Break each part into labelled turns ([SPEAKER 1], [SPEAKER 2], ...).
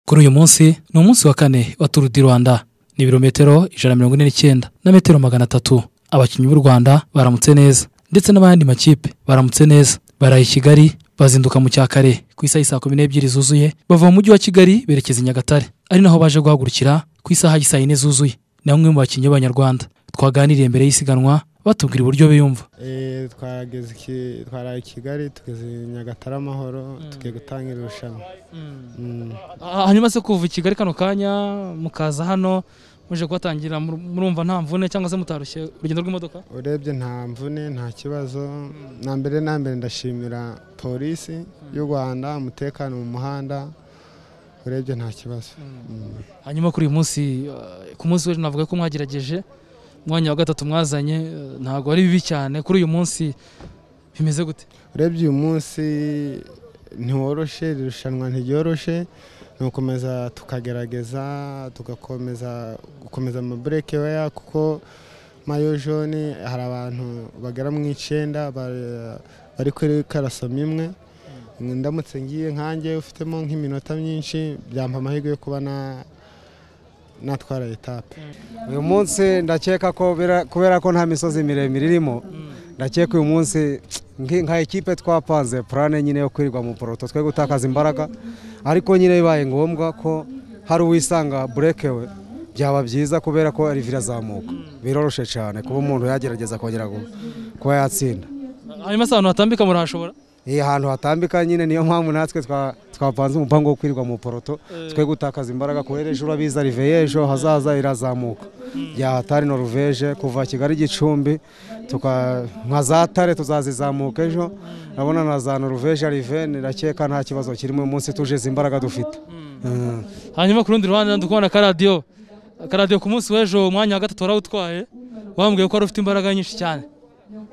[SPEAKER 1] kuri uyu munsi ni umunsi wa kane wa turu di rwanda ni ibirometero ijana na mirongo ine n'icyenda na metero magana atatu abakinnyi b'u rwanda baramutse neza ndetse n'abandi makipe baramutse neza baraye i kigali bazinduka mu cyakare ku isaha y'i saa kumi n'ebyiri zuzuye bava mu mujyi wa kigali berekeza i nyagatare ari naho baje guhagurukira ku isaha y'i saa yine zuzuye ni bamwe mu bakinnyi b'abanyarwanda twaganiriye mbere y'isiganwa batubwira uburyo biyumva
[SPEAKER 2] Eh, twageze iki- twaraye i kigali tugeze i nyagatare amahoro tugiye gutangira irushanwa Mm.
[SPEAKER 1] hanyuma se kuva i kigali kano kanya mukaza hano muje kuhatangira mur- murumva nta mvune cyangwa se mutarushye urugendo rw'imodoka
[SPEAKER 2] urebye nta mvune nta kibazo na mbere na mbere ndashimira polisi y'u rwanda umutekano mu muhanda urebye nta kibazo Mm.
[SPEAKER 1] hanyuma kuri uyu munsi eh, ku munsi w'ejo navuga ko mwagerageje umwanya wa gatatu mwazanye eh, ntabwo ari bibi cyane kuri uyu munsi bimeze gute
[SPEAKER 2] urebye uyu munsi ntiworoshe iri rushanwa ntiryoroshe ni ugukomeza tukagerageza tugakomeza gukomeza amabureke weya kuko mayo jone hari abantu bagera mu icyenda ba- bari kuri karasoma imwe ndamutse ngiye nkanjye ufitemo nk'iminota myinshi byampa amahirwe yo kuba na- natwara etape
[SPEAKER 3] uyu munsi ndakeka ko bira- kubera ko nta misozi miremire irimo ndakeka uyu munsi nki- nka ekipe twapanze purane nyine yo kwirirwa mu poroto twe gutakaza imbaraga ariko nyine bibaye ngombwa ko hari uwisanga burekewe byaba byiza kubera ko ari virazamuka biroroshye cyane kuba umuntu yagerageza kongera gu- kuba yatsinda
[SPEAKER 1] hanyuma se ahantu hatambika murahashobora
[SPEAKER 3] iyi hantu hatambika nyine niyo mpamvu natwe twa- twapanze umupango wo kwirirwa mu poroto twe gutakaza imbaraga kubera ejo urabizi riveyo ejo hazaza irazamuka yahatari noruveje kuva kigali gicumbi tuka nka za tare tuzazizamuka ejo urabona na za noruveje rive ndakeka nta kibazo kirimo uyu munsi tuje izi imbaraga dufite Mm.
[SPEAKER 1] hanyuma ku rundi ruhande ndi kubona akaradiyo akaradiyo ku munsi w'ejo umwanya wa gatatu warawutwaye wambwiye ko wari ufite imbaraga nyinshi cyane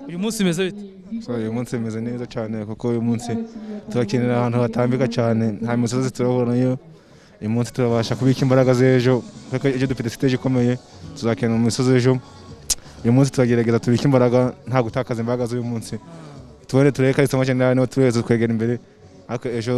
[SPEAKER 1] uyu munsi bimeze bite
[SPEAKER 4] So, uyu munsi bimeze neza cyane kuko uyu munsi turakinira ahantu hatambika cyane nta misozi turabonayo uyu munsi turabasha kubika imbaraga z'ejo kuko ejo dufite siteje ikomeye tuzakinira mu misozi ejo uyu munsi turagerageza tubike imbaraga nta gutakaza imbaraga z'uyu munsi tubone turebe ko ari isomo cyane niba tureze twegera imbere ariko ejo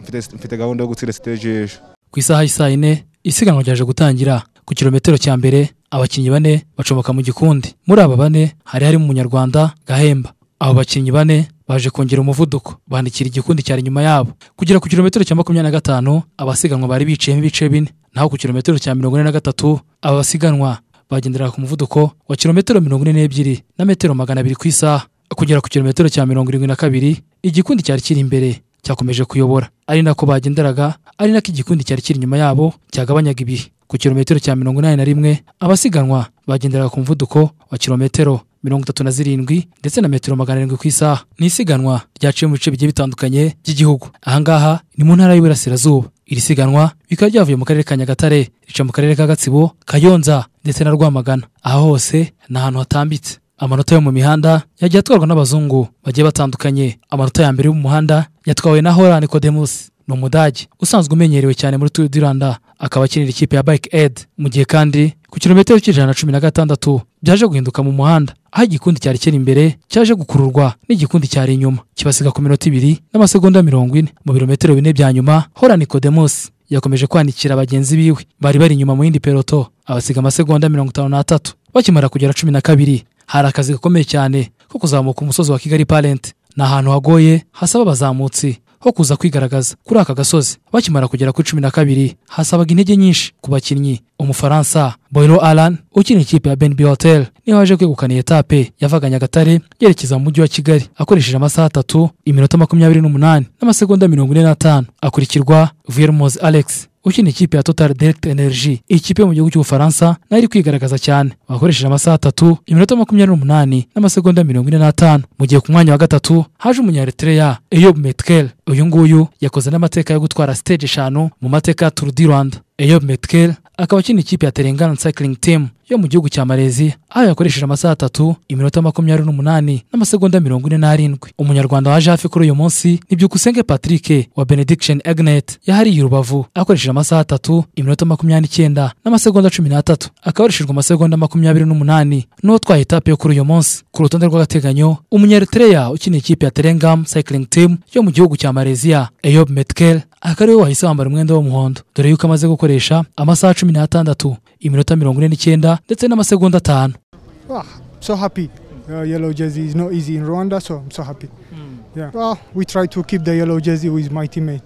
[SPEAKER 4] mfite- mfite gahunda yo gutsinda siteje ejo
[SPEAKER 1] ku isaha y'i saa yine isiganwa ryaje gutangira ku kilometero cya mbere abakinnyi bane bacomoka mu gikundi muri aba bane hari harimo umunyarwanda gahemba abo bakinnyi bane baje kongera umuvuduko bandikira igikundi cyari inyuma yabo kugera ku kilometero cya makumyabiri na gatanu abasiganwa bari biciyemo ibice bine naho ku kilometero cya mirongo ine na gatatu aba basiganwa bagenderaga ku muvuduko wa kilometero mirongo ine n'ebyiri na metero magana abiri ku isaha kugera ku kilometero cya mirongo irindwi na kabiri igikundi cyari kiri imbere cyakomeje kuyobora ari nako bagenderaga ari nako igikundi cyari kiri inyuma yabo cyagabanyaga ibihe ku kilometero cya mirongo inani na rimwe abasiganwa bagenderaga ku muvuduko wa kilometero mirongo itatu na zirindwi ndetse na metero magana arindwi ku isaha ni isiganwa ryaciye mu bice bigiye bitandukanye by'igihugu ahangaha ni mu ntara y'uburasirazuba iri siganwa bikaba byavuye mu karere ka nyagatare rica mu karere ka gatsibo kayonza ndetse na rwamagana aha hose ni ahantu hatambitse amanota yo mu mihanda yagiye atwarwa n'abazungu bagiye batandukanye amanota ya mbere y'umuhanda yatwawe na horan kodemus ni umudage usanzwe umenyerewe cyane muri turu di rwanda akaba akinira ikipe ya bike ed mu gihe kandi ku kilometero cy'ijana na cumi na gatandatu byaje guhinduka mu muhanda aho igikundi cyari kiri imbere cyaje gukururwa n'igikundi cyari inyuma kibasiga ku minota ibiri n'amasegonda mirongo ine mu birometero bine bya nyuma horan kodemus yakomeje kwanikira bagenzi biwe bari bari inyuma mu yindi peloto abasiga amasegonda mirongo itanu n'atatu bakimara kugera cumi na kabiri hari akazi gakomeye cyane ko kuzamuka umusozi wa kigali parent ni ahantu hagoye hasaba abazamutsi ho kuza kwigaragaza kuri aka gasozi bakimara kugera kuri cumi na kabiri hasabaga intege nyinshi ku bakinnyi umufaransa boyro alan ukina ikipe ya benb hotel niho yaje kwegukana iyi etape yavaga nyagatare yerekeza mu mujyi wa kigali akoresheje amasaha atatu iminota makumyabiri n'umunani n'amasegonda mirongo ine n'atanu akurikirwa viermoz alex ukina ikipe ya Total Direct Energy iyi kipe yo mu gihugu cy'Ubufaransa nayo iri kwigaragaza cyane bakoresheje amasaha atatu iminota makumyabiri n'umunani n'amasegonda mirongo ine n'atanu mu gihe ku mwanya wa gatatu haje umunyaritreya Eyob Metkel uyu nguyu yakoze n'amateka yo gutwara stage eshanu mu mateka ya Tour du Rwanda Eyob Metkel akaba akina ikipe ya Terengana Cycling Team yo mu gihugu cya Malaysia aho yakoresheje amasaha atatu iminota makumyabiri n'umunani n'amasegonda mirongo ine n'arindwi umunyarwanda waje hafi kuri uyu munsi ni byukusenge Patrick wa Benediction Agnet yahariye urubavu akoresheje amasaha atatu iminota makumyabiri n'icyenda n'amasegonda cumi n'atatu akaba yarishijwe amasegonda makumyabiri n'umunani n'uwo twaye etape yo kuri uyu munsi ku rutonde rw'agateganyo umunyaritreya ukiniye ikipe ya Terengam Cycling Team yo mu gihugu cya Malaysia Eyob Metkel akaba ariwe wahise wambara umwenda w'umuhondo dore yuko amaze gukoresha amasaha cumi n'atandatu iminota mirongo ine n'icyenda ndetse n'amasegonda atanu
[SPEAKER 5] Wow, so happy. Uh, yellow jersey is not easy in Rwanda, so I'm so happy. Yeah. Well, we try to keep the yellow jersey with my teammate.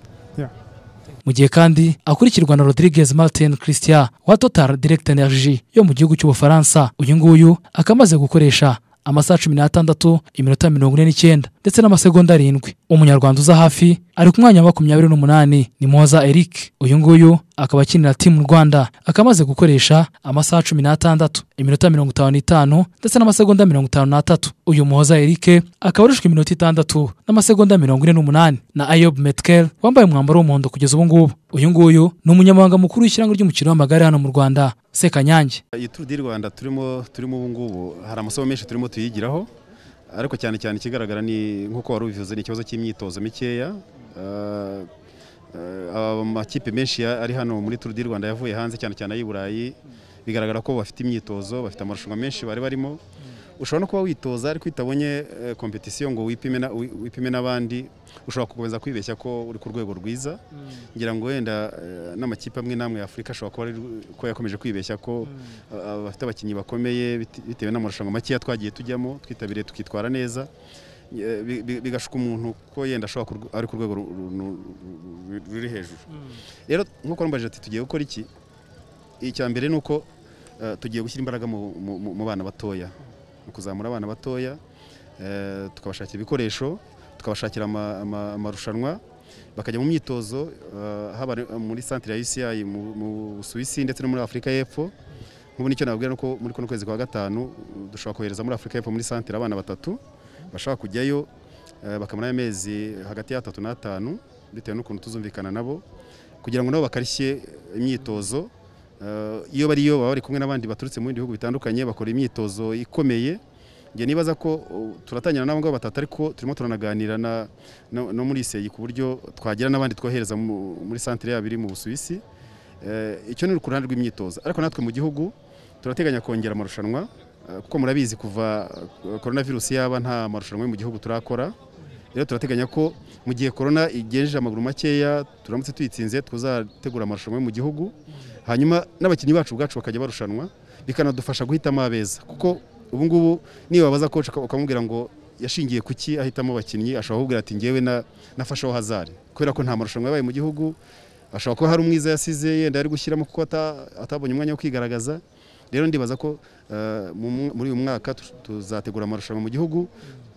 [SPEAKER 1] mu gihe kandi akurikirwa na Rodriguez Martin Christian wa Total Direct Energy yo mu gihugu cy'Ubufaransa uyu nguyu akaba amaze gukoresha amasaha cumi n'atandatu iminota mirongo ine n'icyenda ndetse n'amasegonda arindwi umunyarwanda uza hafi ari ku mwanya wa makumyabiri n'umunani ni Moza Eric uyu nguyu akaba akinira timu Rwanda akaba amaze gukoresha amasaha cumi n'atandatu iminota mirongo itanu n'itanu ndetse n'amasegonda mirongo itanu n'atatu uyu Muhoza Eric akaba arushwa iminota itandatu n'amasegonda mirongo ine n'umunani na Ayob Metkel wambaye umwambaro w'umuhondo kugeza ubu ngubu uyu nguyu ni umunyamabanga mukuru w'ishyirahamwe ry'umukino w'amagare hano mu Rwanda Sekanyange
[SPEAKER 6] iyi turu di rwanda turimo turimo ubu ngubu hari amasomo menshi turimo tuyigiraho ariko cyane cyane ikigaragara ni nk'uko wari ubivuze ni ikibazo cy'imyitozo mikeya Eh, eh, amakipe menshi ya- ari hano muri turu di rwanda yavuye hanze cyane cyane ay'i burayi bigaragara ko bafite imyitozo bafite amarushanwa menshi bari barimo ushobora no kuba witoza ariko itabonye eh, kompetisiyo ngo wipime na- wi- wipime n'abandi ushobora gukomeza kwibeshya ko uri ku rwego rwiza ngira ngo wenda eh, n'amakipe amwe n'amwe ya afurika ashobora kuba ari ko yakomeje kwibeshya ko eh, bafite abakinnyi bakomeye bite- bitewe n'amarushanwa makeya twagiye tujyamo twitabiriye tukitwara neza Eh, bi- bi- bigashuka umuntu ko yenda ashobora kurw- ari ku rwego ru- ru- ru- ru- ruri hejuru rero nk'uko wambajije ati tugiye gukora iki icya mbere ni uko eh, tugiye gushyira imbaraga mu- mu mu- mu bana batoya mu kuzamura abana batoya eh, tukabashakira ibikoresho tukabashakira ama- ama- amarushanwa bakajya mu myitozo eh, haba ari- muri santire ya UCI mu mu Busuwisi ndetse no muri Afurika y'Epfo nk'ubu nicyo nababwira ni uko muri kuno kwezi kwa gatanu dushobora kohereza muri Afurika y'Epfo muri santire abana batatu bashobora kujyayo eh, bakamara amezi hagati y'atatu n'atanu bitewe n'ukuntu tuzumvikana nabo kugira ngo nabo bakarishye imyitozo Eh, iyo bariyo baba bari kumwe n'abandi baturutse mu bindi bihugu bitandukanye bakora imyitozo ikomeye njye nibaza ko uh, turatangira n'abo ngabo batatu ariko turimo turanaganira na, no, no muri seyi ku buryo twagira n'abandi twohereza mu- muri santire yabo iri mu Busuwisi Eh, icyo ni ku ruhande rw'imyitozo ariko natwe mu gihugu turateganya kongera amarushanwa eh, kuko murabizi kuva eh, korona virusi yaba nta marushanwa yo mu gihugu turakora rero turateganya ko mu gihe korona igenjeje amaguru makeya turamutse tuyitsinze tuzategura amarushanwa yo mu gihugu hanyuma n'abakinnyi bacu ubwacu bakajya barushanwa bikanadufasha guhitamo abeza kuko ubu ngubu niba wabaza koci ukamubwira ngo yashingiye ku ki ahitamo abakinnyi ashobora kukubwira ati ngewe na- nafasheho hazari kubera ko nta marushanwa yabaye mu gihugu ashobora kuba hari umwiza yasize yenda ari gushyiramo kuko ata- atabonye umwanya wo kwigaragaza rero ndibaza ko eh, mu mwa- muri uyu mwaka tu- tuzategura amarushanwa mu gihugu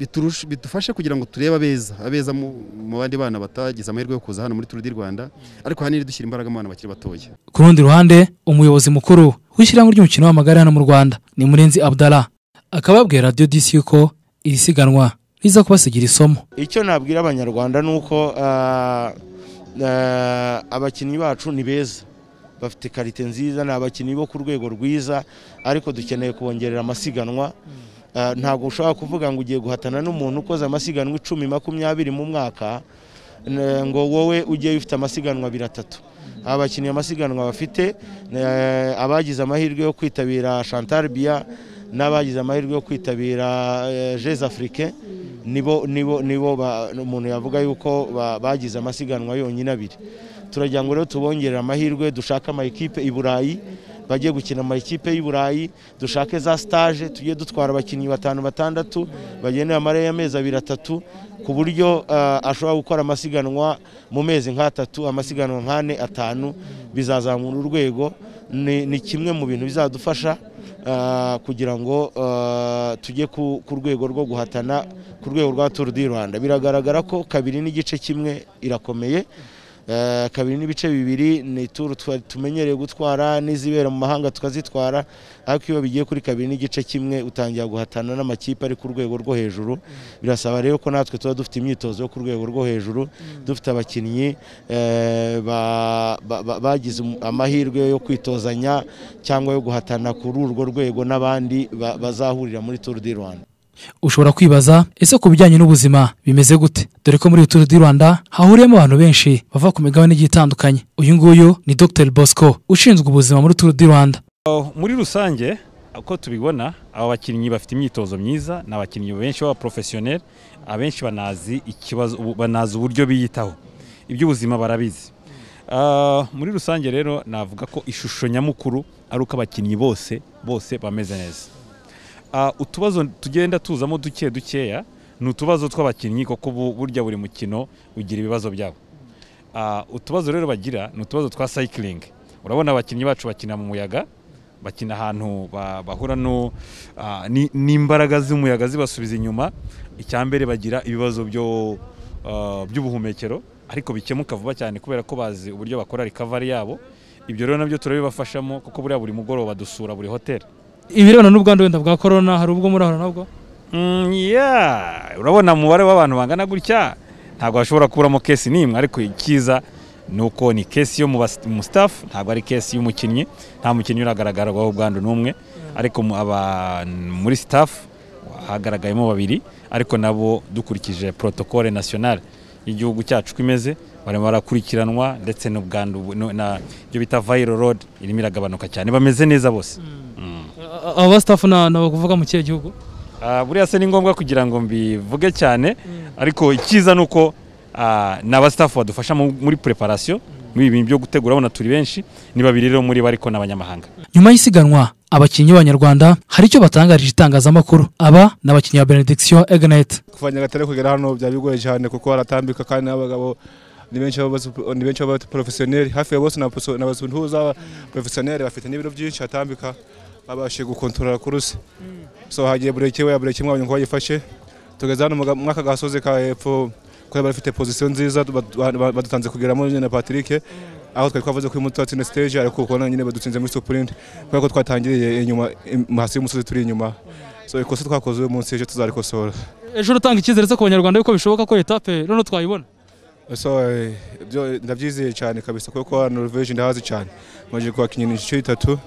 [SPEAKER 6] biturushe- bidufashe kugira ngo turebe abeza abeza mu mu bandi bana batagize amahirwe yo kuza hano muri turu di rwanda ariko ahanini dushyira imbaraga mu bana bakiri batoya
[SPEAKER 1] ku rundi ruhande umuyobozi mukuru w'ishyirahamwe ry'umukino w'amagare hano mu rwanda ni murenzi abdala akaba yabwiye radiyo disi yuko iri siganwa riza kubasigira isomo
[SPEAKER 7] icyo nabwira abanyarwanda ni uko ah, ah, abakinnyi bacu ni beza bafite karite nziza ni abakinnyi bo ku rwego rwiza ariko dukeneye kubongerera amasiganwa Ah, ntabwo ushobora kuvuga ngo ugiye guhatana n'umuntu ukoze amasiganwa icumi makumyabiri mu mwaka n- ngo wowe ujye ufite amasiganwa abiri atatu abakinnyi amasiganwa bafite eh, abagize amahirwe yo kwitabira chantal bia n'abagize amahirwe yo kwitabira jeze afurike nibo nibo nibo ba- umuntu yavuga yuko ba- bagize amasiganwa yonyine abiri turagira ngo rero tubongerere amahirwe dushake ama ekipe i burayi bajye gukina ama ekipe y'i burayi dushake za stage tujye dutwara abakinnyi batanu batandatu bagendera amare y'amezi abiri atatu ku buryo ah, ashobora gukora amasiganwa mu mezi nk'atatu amasiganwa nk'ane atanu bizazamura urwego ni, ni kimwe mu bintu bizadufasha ah, kugira ngo ah, tujye ku, ku rwego rwo guhatana ku rwego rwa Tour du Rwanda biragaragara ko kabiri n'igice kimwe irakomeye Eh, kabiri n'ibice bibiri ni turu twa- tumenyereye gutwara n'izibera mu mahanga tukazitwara ariko iyo bigiye kuri kabiri n'igice kimwe utangira guhatana n'amakipe ari ku rwego rwo hejuru birasaba rero ko natwe tuba dufite imyitozo yo ku rwego rwo hejuru dufite abakinnyi eh, ba- ba- ba- bagize um- amahirwe yo kwitozanya cyangwa yo guhatana kuri urwo rwego n'abandi ba- bazahurira muri turu di rwanda
[SPEAKER 1] ushobora kwibaza ese ku bijyanye n'ubuzima bimeze gute dore ko muri iyi turu di rwanda hahuriyemo abantu benshi bava ku migabane igiye itandukanye uyu nguyu ni dr bosco ushinzwe ubuzima muri turu di rwanda
[SPEAKER 8] muri rusange uko tubibona aba bakinnyi bafite imyitozo myiza ni abakinnyi benshi b'abaporofesiyoneri abenshi banazi ikibazo ubu- banazi uburyo biyitaho iby'ubuzima barabizi Ah, muri rusange rero navuga ko ishusho nyamukuru ari uko abakinnyi bose bose bameze neza Ah, utubazo tugenda tuzamo duke dukeya ni utubazo tw'abakinnyi kuko bu- burya buri mukino ugira ibibazo byabo Ah, utubazo rero bagira ni utubazo twa sayikiringi urabona abakinnyi bacu bakina mu muyaga bakina ahantu ba- bahura no ah, ni- n'imbaraga z'umuyaga zibasubiza inyuma icya mbere bagira ibibazo byo ah, by'ubuhumekero ariko bikemuka vuba cyane kubera ko bazi uburyo bakora recovery yabo ibyo rero nabyo turabibafashamo kuko buriya buri mugoroba dusura buri hoteli
[SPEAKER 1] ibirebana n'ubwandu wenda bwa korona hari ubwo murahura nabwo
[SPEAKER 8] Mm, yeah. urabona umubare w'abantu bangana gutya ntabwo bashobora kuburamo kesi n'imwe ariko icyiza ni uko ni kesi yo mu bas- mu staff ntabwo ari kesi y'umukinnyi nta mukinnyi uragaragarwaho ubwandu n'umwe ariko mu- aba- muri staff hagaragayemo babiri ariko nabo dukurikije protocole nationale y'igihugu cyacu uko imeze barimo barakurikiranwa ndetse n'ubwandu bu- no- na- ibyo bita viral load irimo iragabanuka cyane bameze neza bose Mm.
[SPEAKER 1] aba basitafu ni abavuga mu kihe gihugu
[SPEAKER 8] Ah, buriya se ni ngombwa kugira ngo mbivuge cyane ariko icyiza ni uko ah, ni abasitafu badufasha mu- muri preparation muri ibi bintu byo gutegura abona turi benshi ni babiri rero muri bo ariko ni abanyamahanga
[SPEAKER 1] nyuma y'isiganwa abakinnyi b'abanyarwanda hari icyo batangarije itangazamakuru aba ni abakinnyi ba benediction egnet
[SPEAKER 4] kuva nyagatare kugera hano byari bigoye cyane kuko haratambika kandi n'abagabo ni benshi baba basi- ni benshi baba porofesiyoneri hafi ya bose n'abasuhuza porofesiyoneri bafite n'ibiro byinshi hatambika babashije gukontorora kuruse so hagiye bureke we bureke mwanyu ngo bayifashe tugeze hano mwaka gasoze ka hepfo kuko bari bafite position nziza badu- ba- badutanze kugeramo nyine na Patrick aho twari twavuze ko imutwa tsine stage ariko ukubona nyine badutsinze muri sprint kubera ko twatangiriye inyuma im- hasi y'umusozi turi inyuma so ikosa twakoze uyu munsi ejo tuzarikosora
[SPEAKER 1] ejo urutanga icyizere se ku banyarwanda yuko bishoboka ko etape noneho twayibona
[SPEAKER 4] So, eh, byo ndabyizeye cyane kabisa kuko hano Norvege ndahazi cyane maze kuhakinyira inshuro itatu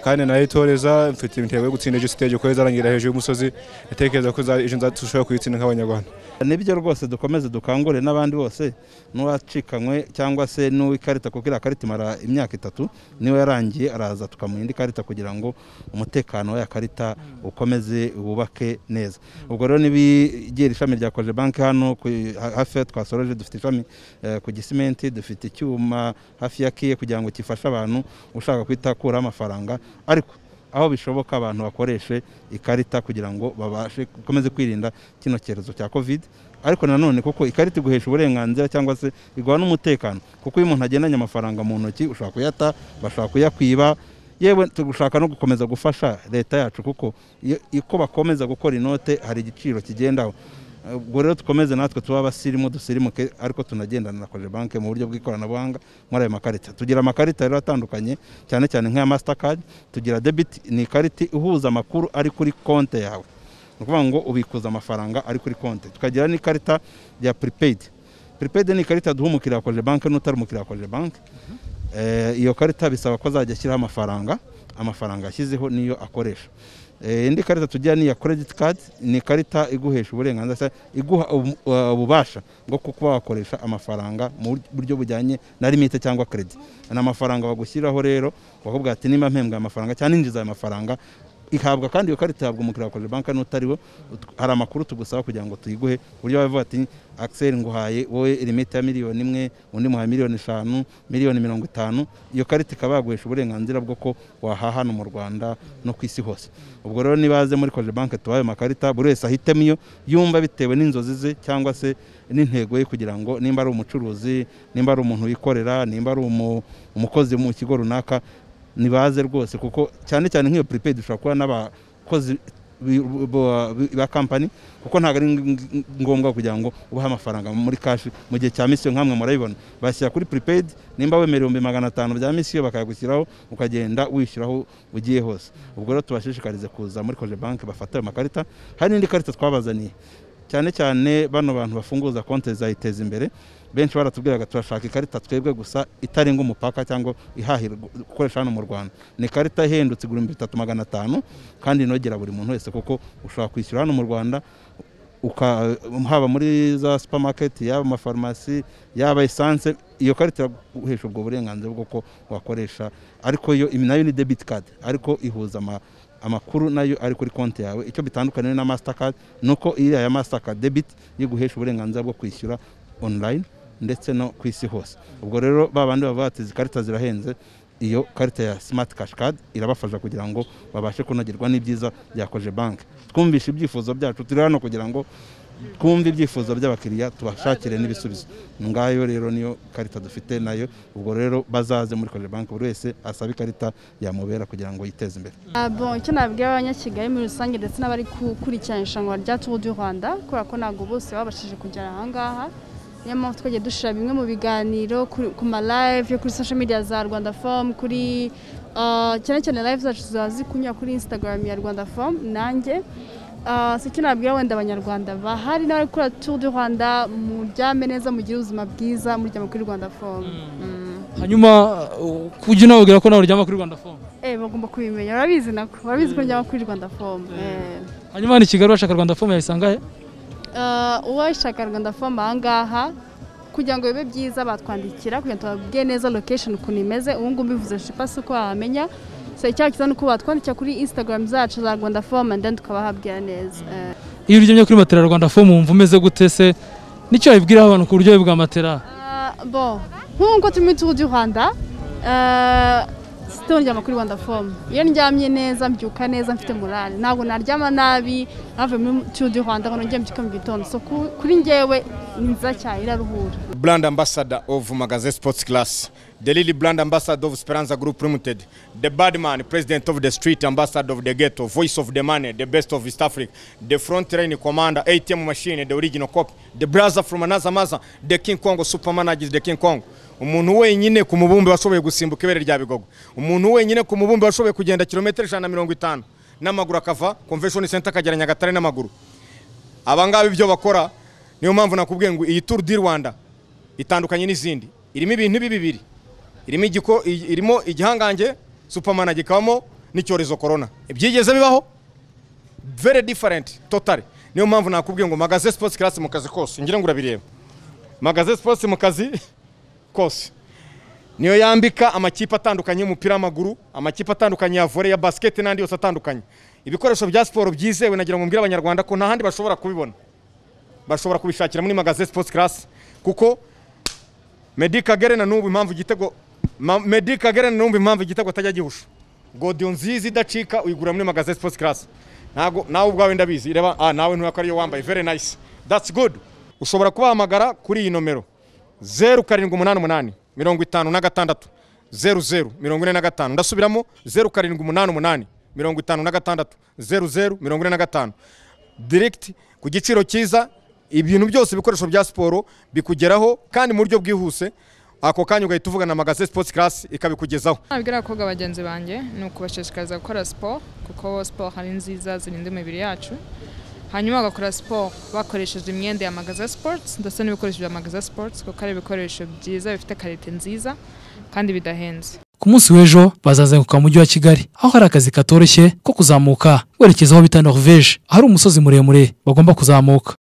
[SPEAKER 4] kandi nayo itoreza mfite intego yo gutsinda ejo stage kuko izarangira hejuru y'umusozi ndatekereza ko za- ejo nzatushobora kuyitsinda nk'abanyarwanda
[SPEAKER 9] nibyo rwose dukomeze dukangurire n'abandi bose n'uwacikanywe cyangwa se n'uw'ikarita kuko iriya karita imara imyaka itatu niyo yarangiye araza tukamuha indi karita kugira ngo umutekano w'iya karita ukomeze wubake neza ubwo rero n'ibigira ishami rya koje banki hano ku- ha- hafi ya twasoroje dufite ishami eh, ku gisimenti dufite icyuma hafi ya kiye kugira ngo gifashe abantu ushaka kwitakuraho amafaranga ariko aho bishoboka abantu bakoreshe ikarita kugira ngo babashe gukomeze kwirinda kino cyorezo cya covid ariko nanone kuko ikarita iguhesha uburenganzira cyangwa se iguha n'umutekano kuko iyo umuntu agendanye amafaranga mu ntoki ushobora kuyata bashobora kuyakwiba yewe tugushaka no gukomeza gufasha leta yacu kuko iyo uko bakomeza gukora inote hari igiciro kigendaho ubwo rero dukomeze natwe tuba abasirimu dusirimuke ariko tunagendana na koje banki mu buryo bw'ikoranabuhanga muri ayo makarita tugira amakarita rero atandukanye cyane cyane nk'aya masitakadi tugira debiti ni ikarita ihuza amakuru ari kuri konti yawe ni ukuvuga ngo ubikuza amafaranga ari kuri konti tukagira n'ikarita ya puripeyidi puripeyidi ni ikarita duha umukiriya wa koje banki n'utari umukiriya wa koje banki Eh, iyo karita bisaba ko azajya ashyiraho amafaranga amafaranga yashyizeho niyo akoresha Eh, indi karita tugira ni iya credit card ni ikarita iguhesha uburenganzira cyangwa iguha ubu- uh, ububasha bwo kuba wakoresha amafaranga mu buryo bujyanye na limite cyangwa credit ni amafaranga bagushyiraho rero bakubwira ati nimba mpembwa aya mafaranga cyangwa ninjiza aya mafaranga ihabwa kandi iyo karita ihabwa umukiriya wa koje banki n'utari we Ut- hari amakuru tugusaba kugira ngo tuyiguhe ku buryo bavuga ati akiseri nguhaye wowe limite ya miliyoni imwe undi muhaye miliyoni eshanu miliyoni mirongo itanu iyo karita ikaba yaguhesha uburenganzira bwo ko wahaha hano mu rwanda no ku isi hose ubwo rero nibaze muri koje banki tubaye amakarita buri wese ahitemo iyo yumva bitewe n'inzozi ze cyangwa se n'intego ye kugira ngo nimba ari umucuruzi nimba ari umuntu wikorera nimba ari umu- umukozi mu kigo runaka nibaze rwose kuko cyane cyane nk'iyo prepaid ushobora kuba n'abakozi bi- bo- bi- ba kampani kuko ntabwo ari ng- ngombwa kugira ngo ubahe amafaranga muri kashi mu gihe cya misiyo nk'amwe murabibona bashyira kuri prepaid nimba wemera ibihumbi magana atanu bya misiyo bakayagushyiraho ukagenda wishyuraho ugiye hose ubwo rero tubashishikarize kuza muri koje banki bafata ayo makarita hari n'indi karita twabazaniye cyane cyane bano bantu bafunguza konti zayiteza imbere benshi baratubwiraga turashaka ikarita twebwe gusa itarenga umupaka cyangwa ihahirwa gukoresha hano mu rwanda ni ikarita ihendutse igura ibihumbi bitatu magana atanu kandi inogera buri muntu wese kuko ushobora kwishyura hano mu rwanda uka- haba muri za supamaketi yaba amafarumasi yaba esanse iyo karita iraguhesha ubwo burenganzira bw'uko wakoresha ariko yo ibi nayo ni debiti kadi ariko ihuza ama amakuru nayo ari kuri konti yawe icyo bitandukaniye na masitakadi ni uko iriya ya masitakadi debiti yiguhesha uburenganzira bwo kwishyura onurayini ndetse no ku isi hose ubwo rero ba bandi bavuga bati izi karita zirahenze iyo karita ya simati kashi kadi irabafasha kugira ngo babashe kunogerwa n'ibyiza bya koje banki twumvishe ibyifuzo byacu turi hano kugira ngo twumve ibyifuzo by'abakiriya tubashakire n'ibisubizo ngayo rero niyo karita dufite nayo ubwo rero bazaze muri koje banki buri wese asabe ikarita yamubera kugira ngo yiteze imbere
[SPEAKER 10] Ah, bon, icyo nabwira abanyakigali muri rusange ndetse n'abari gukurikirana irushanwa rya Tour du Rwanda kubera ko ntabwo bose babashije kugera aha ngaha niyo mpamvu twagiye dushyira bimwe mu biganiro kuri- ku ma live yo kuri social media za Rwanda Forum kuri ah, cyane cyane live zacu ziba zikunyura kuri Instagram ya Rwanda Forum nanjye Ah, si icyo nabwira wenda abanyarwanda bahari n'abari gukora Tour du Rwanda muryame neza mugire ubuzima bwiza muryama kuri Rwanda Forum Mm.
[SPEAKER 1] hanyuma uh, kujya unababwira ko nawe uryama kuri rwanda fomu
[SPEAKER 10] Eh, bagomba kubimenya urabizi nako urabizi ko ndyama kuri Rwanda Forum Eh.
[SPEAKER 1] hanyuma hano i kigali bashaka rwanda fomu yayisanga he
[SPEAKER 10] Ah, uwashaka rwanda fomu aha ngaha kugira ngo bibe byiza batwandikira kugira ngo tubabwire neza location ukuntu imeze ubu ngubu mbivuze shipa si uko wahamenya so icyaha cyiza ni uko batwandikira kuri instagram zacu za rwanda fomu and then tukabahabwira neza Eh,
[SPEAKER 1] iyo uryamye kuri matera ya rwanda fomu wumva umeze gute se nicyo wabibwiraho abantu ku buryohe bwa matera
[SPEAKER 10] ah, bon nk'uko turimo tuhu du rwanda ah, sitoryama kuri rwanda fomu iyo ndyamye neza mbyuka neza mfite morale ntabwo naryama nabi navuye muri tuhu du rwanda ngo nongere mbyuke mu gitondo so ku- kuri njyewe ni nziza cyane iraruhura
[SPEAKER 11] brand ambassador of Magazine Sports Class, the Lily brand ambassador of Speranza Group Limited, the Badman, president of the street, ambassador of the ghetto, voice of the money, the best of East Africa, the front line commander, ATM machine, the original copy, the brother from another mother, the King Kong supermanager, is the King Kong. umuntu wenyine ku mubumbe washoboye gusimbuka ibere rya bigogo umuntu wenyine ku mubumbe washoboye kugenda kilometero ijana na mirongo itanu n'amaguru akava convention center akagera nyagatare n'amaguru abangaba ibyo bakora niyo mpamvu nakubwiye ngo iyi turu di rwanda itandukanye n'izindi irimo ibintu ibi bibiri irimo igiko i- irimo igihangange supermana gikabamo n'icyorezo corona ibyigeze bibaho very different totally niyo mpamvu nakubwiye ngo magaze sports class mu kazi kose ngira ngo urabireba magaze sports mu kazi kose niyo yambika amakipe atandukanye y'umupira w'amaguru amakipe atandukanye ya volley ya basket n'andi yose atandukanye ibikoresho bya siporo byizewe nagira ngo mbwire abanyarwanda ko nta handi bashobora kubibona bashobora kubishakira muri magaze sports class kuko Medi Kagere na n'ubu impamvu igitego Ma- Medi Kagere na n'ubu impamvu igitego atajya gihusha godiyo nziza idacika uyigura muri magaze sports class ntago nawe ubwawe ndabizi reba ah nawe ntuya ko ariyo wambaye very nice that's good ushobora kubahamagara kuri iyi nomero zeru karindwi umunani umunani mirongo itanu na gatandatu zeru zeru mirongo ine na gatanu ndasubiramo zeru karindwi umunani umunani mirongo itanu na gatandatu zeru zeru mirongo ine na gatanu direct ku giciro cyiza ibintu byose ibikoresho bya siporo bikugeraho kandi mu buryo bwihuse ako kanya ugahita uvugana na magaze sports class ikabikugezaho
[SPEAKER 12] nabwira abakobwa bagenzi banjye ni ukubashishikariza gukora siporo kuko siporo ari nziza zirinda imibiri yacu hanyuma bagakora siporo bakoresheje imyenda ya magaza sports ndetse n'ibikoresho bya magaza sports kuko ari ibikoresho byiza bifite karite nziza kandi bidahenze
[SPEAKER 1] ku munsi w'ejo bazazenguka mu mujyi wa kigali aho hari akazi katoroshye ko kuzamuka werekeza aho bita norvege ahari umusozi muremure bagomba kuzamuka